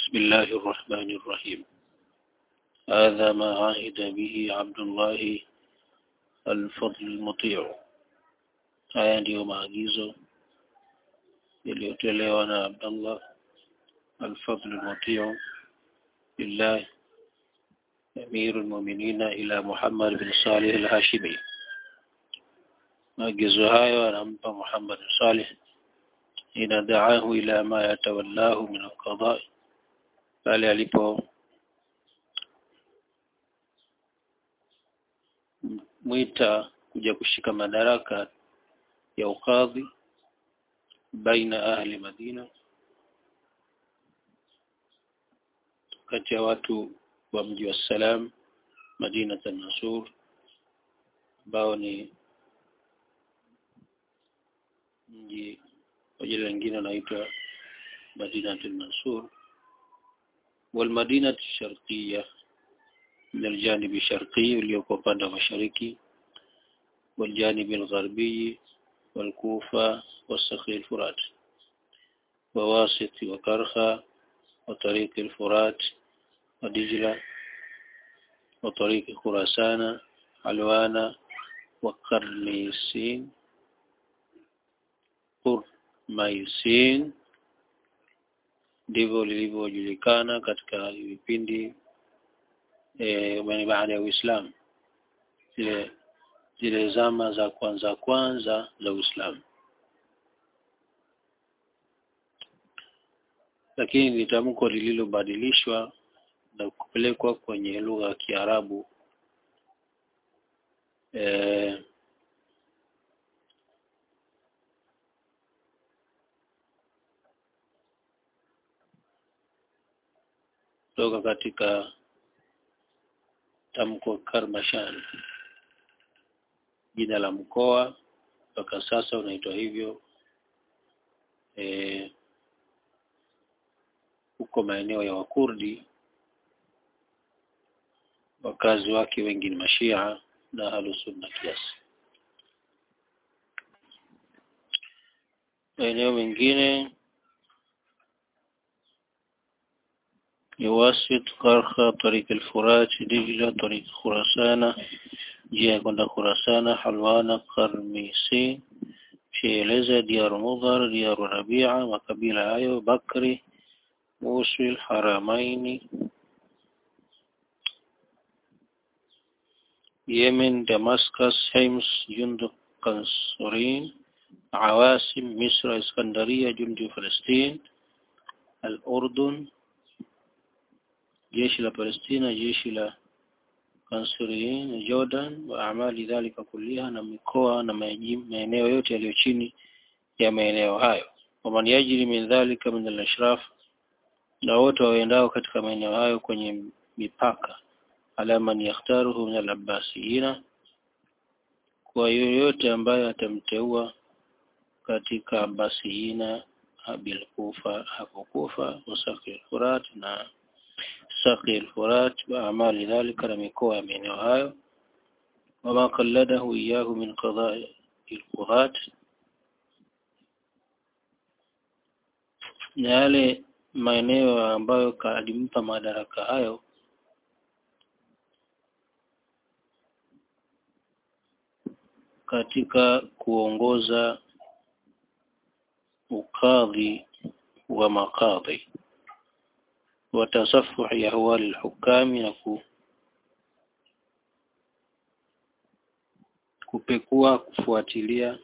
بسم الله الرحمن الرحيم هذا ما عهد به عبد الله الفضل المطيع haya ndiyo maagizo yaliyotolewa na Abdullah al-Fadl al-Mutiu lillah أمير المؤمنين إلى محمد بن صالح الهاشمي maagizo hayo anampa Muhammad Salih ina daahu ila ma yatawallahu min alqada pale alipo mwita kuja kushika madaraka ya ukadhi baina ahli Madina kati ya watu wa mji wa Salam Madina Mansur ambao ni mji kwa jina lingine unaitwa Madina Mansur والمدينة الشرقية من الجانب الشرقي uliokuwa upande wa mashariki والجانب الغربي والكوفة والسخي الفرات وواسط وكرخة وطريق الفرات ودجلة وطريق خراسان علوانا وقرنيسين Qurmaisin ndivyo lilivyojulikana katika vipindi e, baada ya Uislamu zile zile zama za kwanza kwanza za Uislamu lakini ni tamko lililobadilishwa na kupelekwa kwenye lugha ya Kiarabu e, kutoka katika tamko Karmashan jina la mkoa mpaka sasa unaitwa hivyo e, huko maeneo ya Wakurdi wakazi wake wengi ni mashia na ahlusunna kiasi maeneo mengine يواسط قرخة طريق الفرات دجلة طريق خراسانة جهة كندا خراسانة حلوانة قرميسين شيلزة ديار مضر ديار ربيعة وقبيلة آيو بكري موصل حرمين يمن دمسكس حمص جند قنصرين عواصم مصر اسكندرية جند فلسطين الأردن jeshi la Palestina jeshi la Kansuriyin Jordan wa amali dhalika kulliha na mikoa na maeneo yote yaliyo chini ya maeneo hayo waman yajri min dhalika min al-ashraf na wote waendao katika maeneo hayo kwenye mipaka ala man yakhtaruhu min al-abbasiyina kwa yoyote ambaye atamteua katika abbasiyina bil kufa hapo kufa wasaqi furat na سقي الفرات وأعمال ذلك لم يكون من هايو وما قلده إياه من قضاء القضاة na yale maeneo ambayo alimpa madaraka hayo katika kuongoza ukadhi wa makadhi وتصفح أهوال الحكام نكو kupekua kufuatilia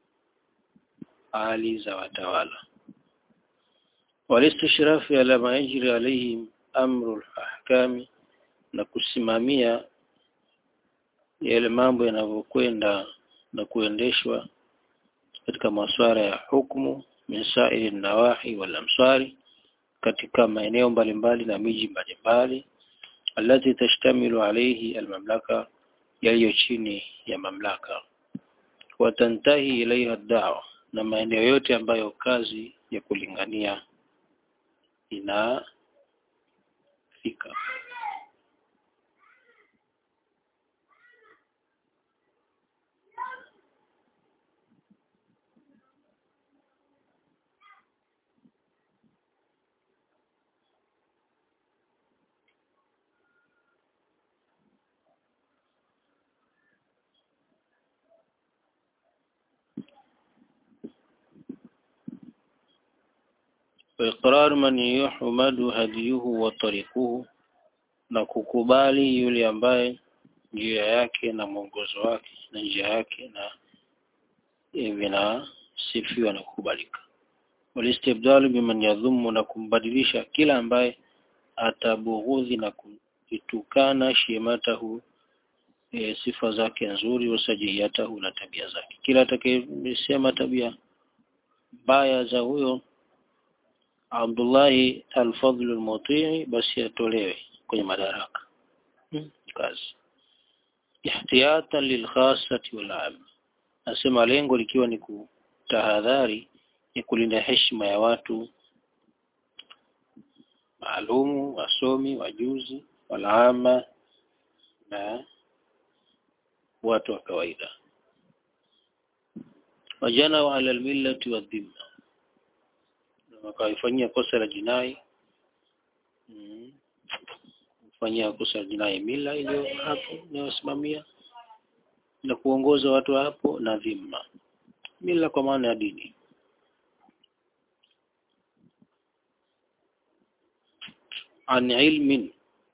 hali za watawala walistishrafi ala ma yajri alaihim amru al-ahkami na kusimamia yale mambo yanavyokwenda na kuendeshwa katika masuala ya hukumu min sa'iri nawahi wal amsari katika maeneo mbalimbali na miji mbalimbali alati tashtamilu alayhi almamlaka yaliyo chini ya mamlaka watantahi ilaiha dawa na maeneo yote ambayo kazi ya kulingania inafika وإقرار من يحمد هديه وطريقه na kukubali yule ambaye njia yake na mwongozo wake na njia yake na vinasifiwa na kukubalika walistibdalu biman yadhumu na kumbadilisha kila ambaye atabughudhi na kuitukana shematahu e, sifa zake nzuri wasajiyatahu na tabia zake kila atakayesema tabia mbaya za huyo Abdullahi al-Fadl al-Mutii basi atolewe kwenye madaraka hmm. kazi ihtiyatan lilkhassati wal 'am nasema lengo likiwa ni kutahadhari ni kulinda heshima ya watu maalumu wasomi wajuzi walama na watu wa kawaida wajana ala almillati wadhimma wakaifanyia kosa la jinai mm. kufanyia kosa la jinai mila iliyo hapo inayosimamia na kuongoza watu hapo na dhimma mila kwa maana ya dini an ilmin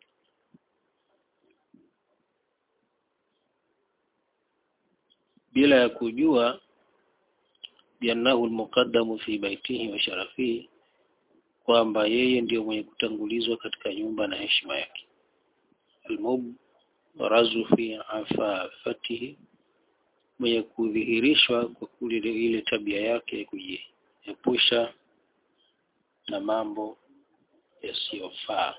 bila ya kujua biannahu almuqaddamu fi baitihi wa sharafihi kwamba yeye ndiyo mwenye kutangulizwa katika nyumba na heshima yake almubrazu fi afafatihi mwenye kudhihirishwa kwa kule ile tabia yake kujiepusha na mambo yasiyofaa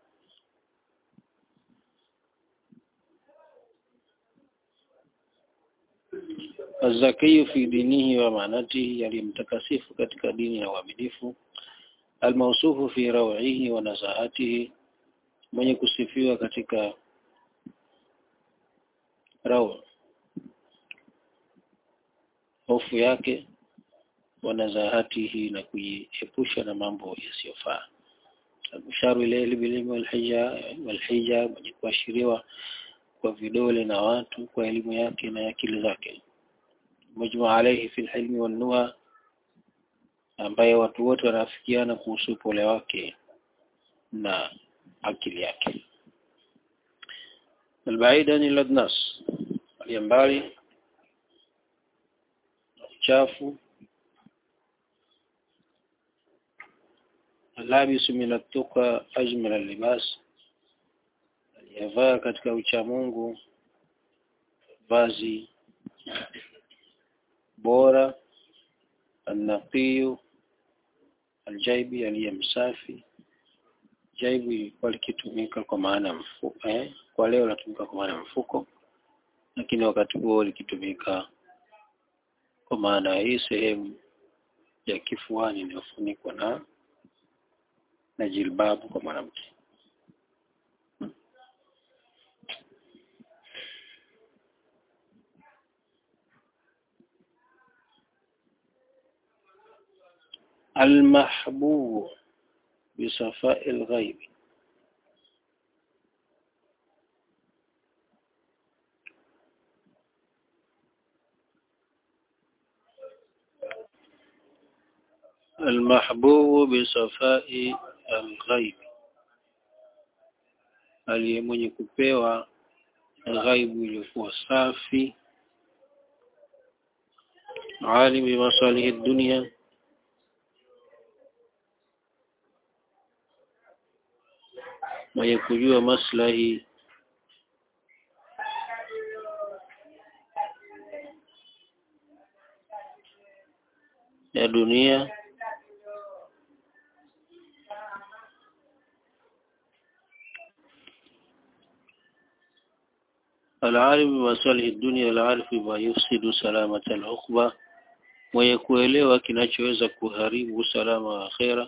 azakiyu fi dinihi wa manatihi aliyemtakasifu katika dini na uaminifu almausufu fi rawihi wa nazahatihi mwenye kusifiwa katika raw hofu yake wa nazahatihi na kujiepusha na mambo yasiyofaa almusharu ilayhi bililmi walhija walhija mwenye kuashiriwa kwa vidole na watu kwa elimu yake na akili zake mujma alayhi fi alhilmi wannuha ambaye watu wote wanafikiana kuhusu upole wake na akili yake albaida ni ladnas aliyembali uchafu alabisu min atuka ajmal libas aliyevaa katika uchamungu vazi bora annaqiyu aljaibi aliyemsafi jaibu ilikuwa likitumika kwa maana mfuko eh? kwa leo latumika kwa maana mfuko lakini wakati huo likitumika kwa maana hii sehemu ya kifuani iliyofunikwa na na jilbabu kwa mwanamke المحبوب بصفاء الغيب المحبوب بصفاء الغيب aliye mwenye kupewa ghaibu iliyokuwa safi alim bimasalihi dunia mwenye kujua maslahi ya dunia العالم بمصالح الدنيا العارف بما يفسد سلامة العقبة mwenye kuelewa kinachoweza kuharibu usalama wa akhera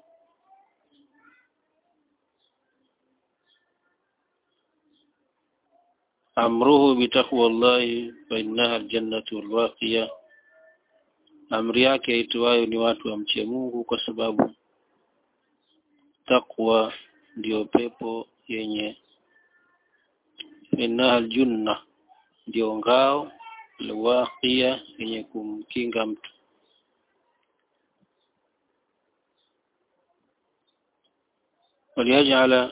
amruhu bitaqwa Allahi fa innaha aljannatu albaqiya amri yake aitwayo ni watu wamche Mungu kwa sababu takwa ndiyo pepo yenye innaha aljunna ndiyo ngao alwaqiya yenye kumkinga mtu waliyajala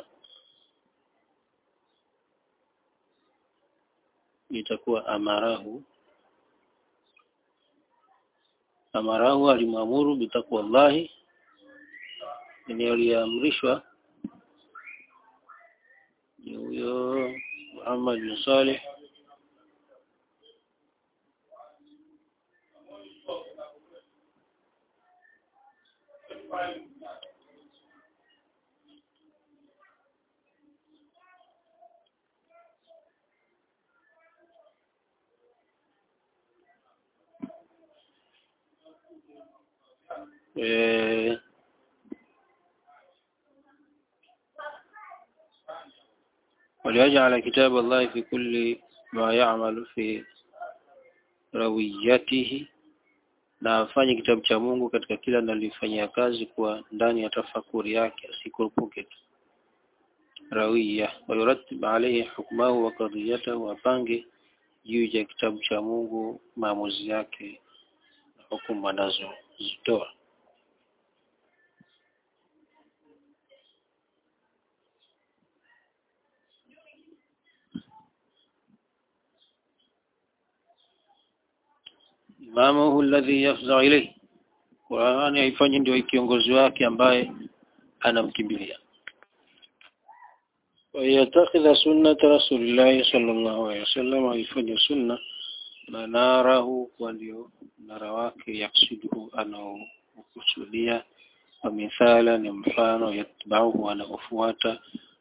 itakuwa amarahu amarahu alimwamuru bitakwa Allahi ni aliamrishwa ni huyo Muhammad bin Saleh eh وليجعل كتاب الله في كل ما يعمل في rawiyatihi na afanye kitabu cha Mungu katika kila analifanyia kazi kuwa ndani ya tafakuri yake asikurupuke tu rawiya wayuratib alayhi hukmahu wa qadiyatahu apange juu ya kitabu cha Mungu maamuzi yake na hukumu anazozitoa imamuhu alladhi yafza ilayhi Qur'ani haifanye ndio kiongozi wake ambaye anamkimbilia ويتخذ سنة رسول الله صلى الله عليه وسلم haifanye sunna manarahu kwa ndio mnara wake yaksuduhu anaokusudia wa mithala ni mfano yatbauhu anaofuata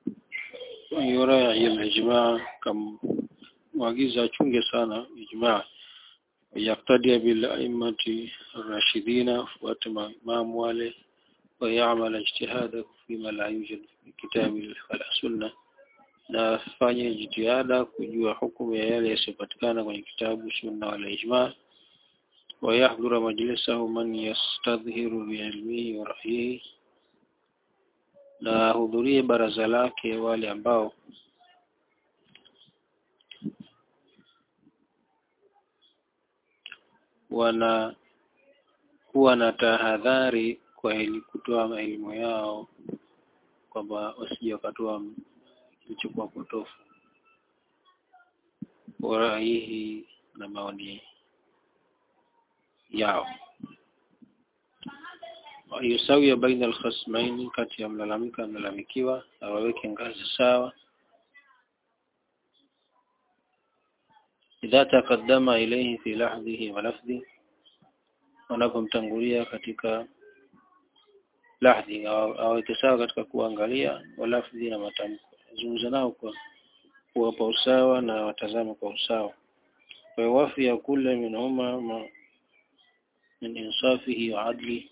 yurai al-ijma' kam mwagiza achunge sana ijma' yaktadia bil a'immati ar-rashidina fuata maimamu wale ويعمل اجتهاده فيما لا يوجد في كتاب ولا سنة na afanye jitihada kujua hukumu ya yale yasiyopatikana kwenye kitabu sunna wala ijma wayahdhura majlisahu man yastadhhiru biilmihi wa ra'yihi na hudhurie baraza lake wale ambao wana kuwa na tahadhari kwa ili kutoa elimu yao kwamba wasije wakatoa kilichokuwa potofu waraihi na maoni yao yusawi baina alkhasmaini kati ya mlalamika mlalamikiwa awaweke ngazi sawa idha taqaddama ilayhi fi lahdhihi wa lafdhi wanapomtangulia katika lahdhi aweke sawa katika kuangalia walafdhi na matamko zungumza nao kwa kuwapa usawa na watazama kwa usawa kwa wafi ya kule minhuma ma min insafihi wa adli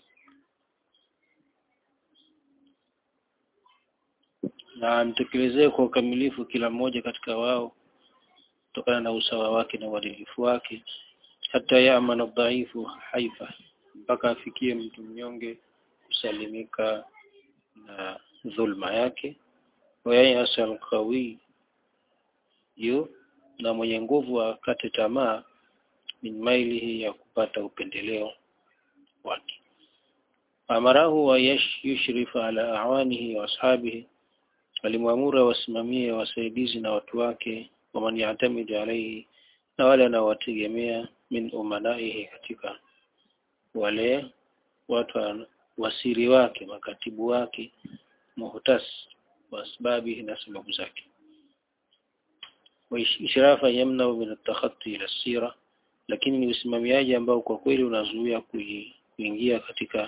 na amtekelezee kwa ukamilifu kila mmoja katika wao kutokana na usawa wake na uadilifu wake hata yamana dhaifu haifa mpaka afikie mtu mnyonge kusalimika na dhulma yake wayasa alqawi yu na mwenye nguvu akate tamaa min mailihi ya kupata upendeleo wake amarahu wa yushrifu ala awanihi wa ashabihi alimwamura wasimamie wasaidizi na watu wake waman yatamidu alaihi na wale anaowategemea min umanaihi katika wale watu wasiri wake makatibu wake muhtas wa asbabihi na sababu zake ishrafa yamna min at-takhatti ila sira lakini ni usimamiaji ambao kwa kweli unazuia kuingia katika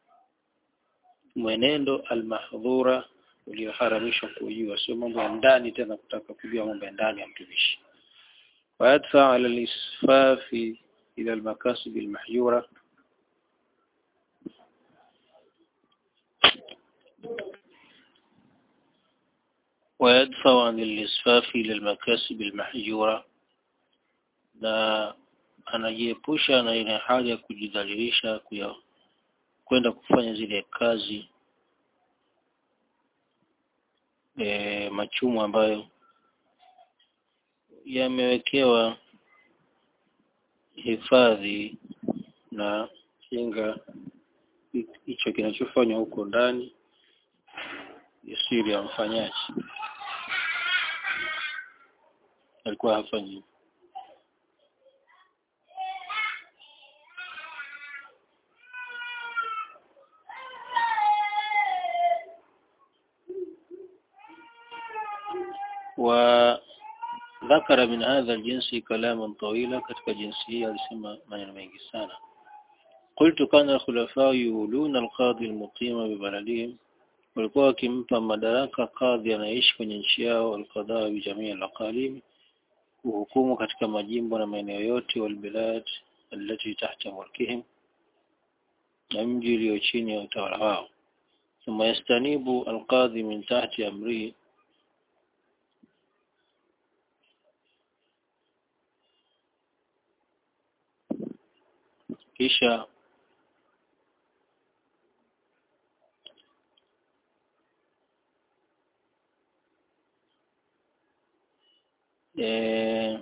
mwenendo almahdhura ulioharamishwa kujua sio mambo ya ndani tena kutaka kujua mambo ya ndani ya mtumishi ويدفع على الإسفاف إلى المكاسب المحيورة ويدفع عن الإسفاف إلى المكاسب المحجورة na anajiepusha na ile hali ya kujidhalilisha kuya kwenda kufanya zile kazi e, machumu ambayo yamewekewa hifadhi na kinga hicho kinachofanywa huko ndani yasiri ya mfanyaji alikuwa hafanyi وذكر من هذا الجنس كلاما طويلا katika jinsi hii alisema maneno mengi sana قلت كان الخلفاء يولون القاضي المقيم ببلدهم walikuwa wakimpa madaraka kadhi anaishi kwenye nchi yao alqadhaa bijamii alaqalim kuhukumu katika majimbo na maeneo yote walbilad allati tahta mulkihim na mji ulio chini ya utawala wao thumma yastanibu alqadhi min tahti amrihi kisha eh,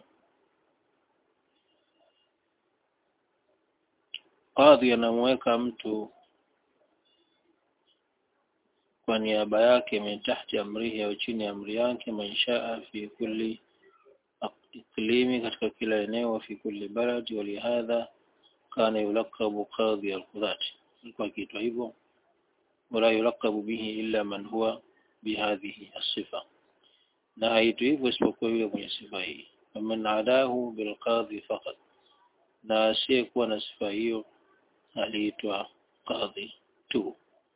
kadhi anamweka mtu kwa niaba yake min tahti amrihi au chini ya amri yake manshaa fi kulli iklimi katika kila eneo wa fi kulli baladi walihadha kana yulakabu qadhi alqudhat alikuwa akiitwa hivyo wala yulakabu bihi illa man huwa bihadhihi asifa na haitwi hivyo isipokuwa yule mwenye sifa hii faman adahu bilqadhi faqat na asiyekuwa na sifa hiyo aliitwa qadhi tu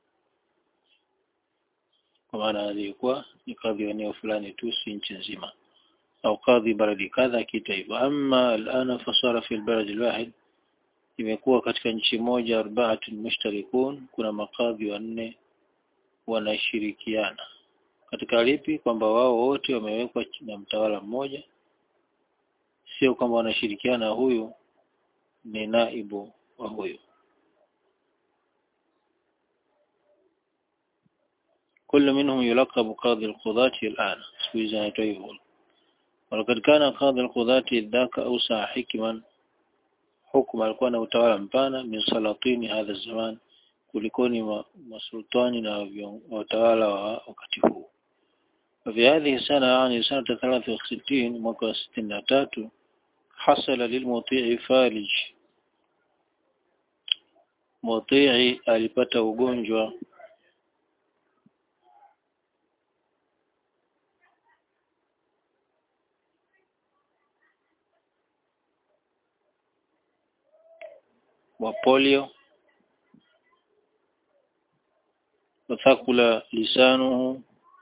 kwa maana aliyekuwa ni kadhi wa eneo fulani tu si nchi nzima au kadhi baladi kadha akiita hivyo ama alana fasara fi albalad alwahid imekuwa katika nchi moja arbaatun mushtarikun kuna makadhi wanne wanashirikiana katika lipi kwamba wao wote wamewekwa na mtawala mmoja sio kwamba wanashirikiana huyu ni naibu wa huyu كل منهم يلقب قاضي القضاة الآن سويزان يتويبون ولقد كان قاضي القضاة ذاك أوسع حكما حكم alikuwa na utawala mpana min salatini hadha zaman kulikoni masultani na watawala wa wakati huu وفي هذه السنة يعني سنة 63 mwaka 63 حصل للمطيع فالج مطيع alipata ugonjwa wa polio وثقل لسانه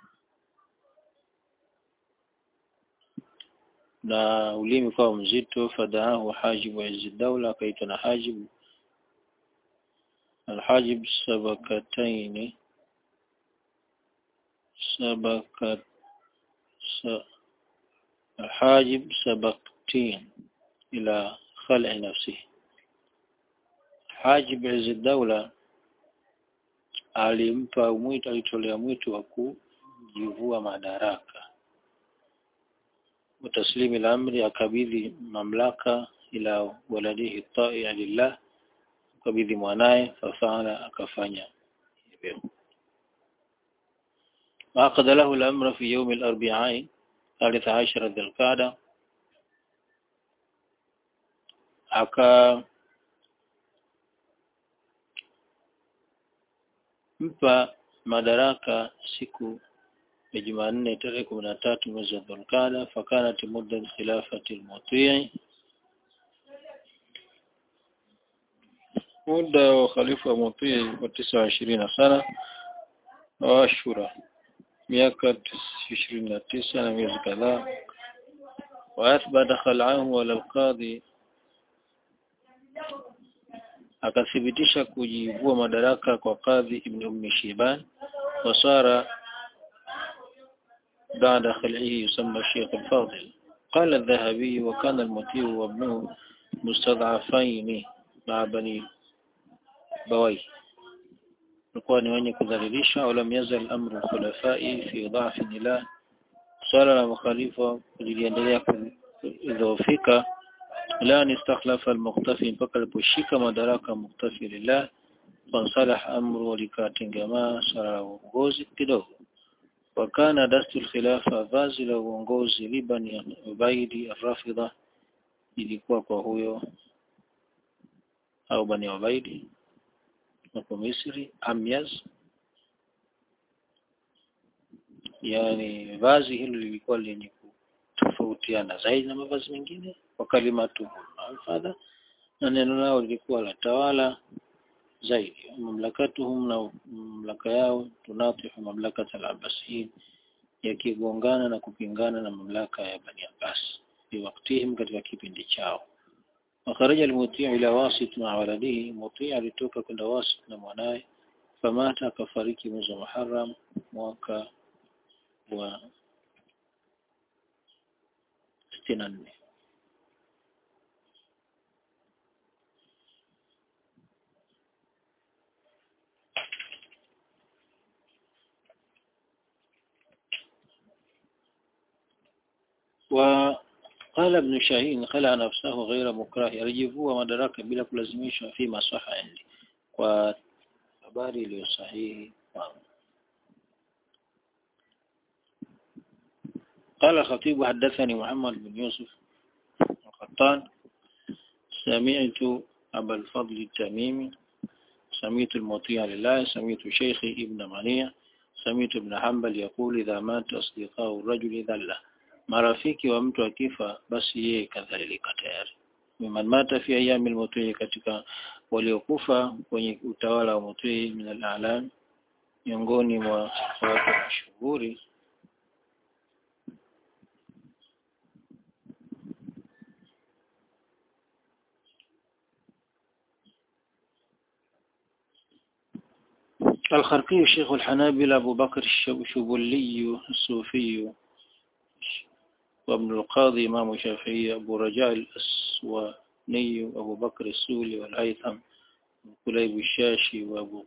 na ulimi kwa mzito fadaahu hajibu izzi dawla akaitwa na hajibu alhajib sabakataini sabakat sa, alhajib sabaktin ila khal'i nafsihi Hajib Izzi Daula alimpa mwito alitolea mwito wa kujivua madaraka wataslimi al-amri akabidhi mamlaka ila waladihi ta'i lillah akabidhi mwanaye fafala akafanya hivyo وعقد له الأمر في يوم الأربعاء ثالث عشر ذي القعدة aka mpa madaraka siku ya Jumanne tarehe kumi na tatu mwezi wa Dhulqaada fakanat muddat khilafati al-Mutii muda wa khalifa wa Mutii wa tisa wa ishirini na sana wa Ashura miaka ishirini na tisa na miezi kadhaa wa athbata khal'ahu ala al-qadhi akathibitisha kujivua madaraka kwa kadhi ibn ummi shiban wasara بعد خلعه يسمى الشيخ الفاضل قال الذهبي وكان المطيع وابنه مستضعفين مع بني بوي alikuwa ni wenye kudhalilisha walam yazal amru khulafai fi dha'fi ila swala la makhalifa liliendelea kudhoofika ila an istakhlafa al-muqtafi mpaka aliposhika madaraka muqtafi lillah fansalah amru likatengemaa swala la uongozi kidogo wakana dastu khilafa vazi la uongozi libani ubaidi arrafidha ilikuwa kwa huyo au bani ubaidi hapo Misri amyaz yani vazi hilo lilikuwa lenye kutofautiana zaidi na mavazi mengine kwa kalimatu alfadha na neno lao lilikuwa la tawala zaidi mamlakatuhum na mamlaka yao tunatihu mamlakata al-Abbasiyin yakigongana na kupingana na mamlaka ya Bani Abbas fi waktihim katika kipindi chao وخرج المطيع إلى واسط مع ولده مطيع alitoka kwenda wasit na mwanaye famata akafariki mwezi wa Muharram mwaka wa 64 وقال ابن شاهين خلع نفسه غير مكره alijivua madaraka bila kulazimishwa fi masaha indi kwa habari iliyo sahihi قال الخطيب حدثني محمد بن يوسف القطان سمعت أبا الفضل التميمي سمعت المطيع لله سمعت شيخي ابن منيع سمعت ابن حنبل يقول إذا مات أصدقاء الرجل ذله marafiki wa mtu akifa basi yeye kadhalika tayari miman mata fi ayami al katika waliokufa kwenye utawala wa mutui min al-a'lam miongoni mwa watu mashuhuri الخرقي شيخ الحنابلة أبو بكر الشبلي الصوفي وابن القاضي إمام الشافعي أبو رجاء الأسواني أبو بكر السولي والهيثم وكليب الشاشي وأبو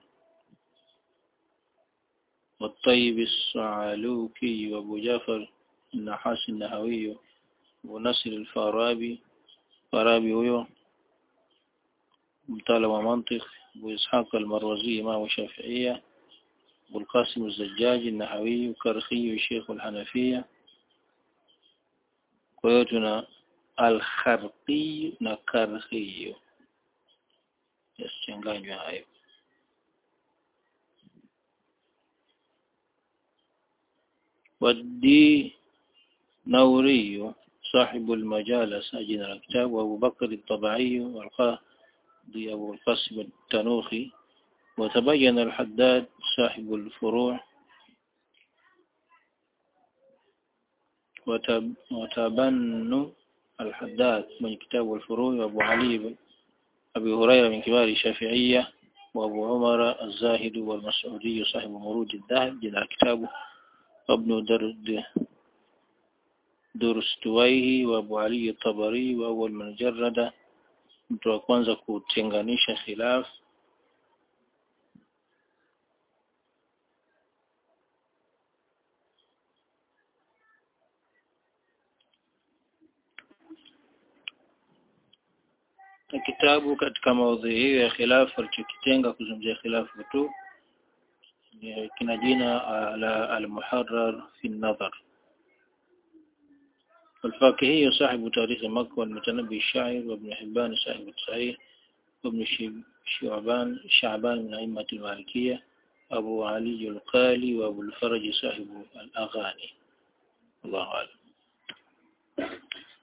والطيب الصعلوكي وأبو جعفر النحاس النهوي أبو نصر الفارابي فارابي هو مطالب منطق أبو إسحاق المروزي إمام الشافعية أبو القاسم الزجاج النحوي كرخي شيخ الحنفية kwa hiyo tuna al-kharqi na karhi yasichanganywa hayo ودي نوري صاحب المجالس أجن الكتاب وأبو بكر الطبعي والقاضي أبو القاسم التنوخي وتبين الحداد صاحب الفروع وتبن الحداد من كتاب الفروع وأبو علي أبي هريرة من كبار الشافعية وأبو عمر الزاهد والمسعودي صاحب مروج الذهب جل كتابه وابن درد درستويه وأبو علي الطبري وأول من جرد mtu wa kwanza kutenganisha khilaf na kitabu katika maudhui hiyo ya khilafu alichokitenga kuzungumzia khilafu tu kina jina la al-Muharrar fi an-Nadhar والفاكهي صاحب تاريخ مكة والمتنبي الشاعر وابن حبان صاحب الصحيح وابن شعبان شعبان من أئمة المالكية أبو علي القالي وأبو الفرج صاحب الأغاني الله أعلم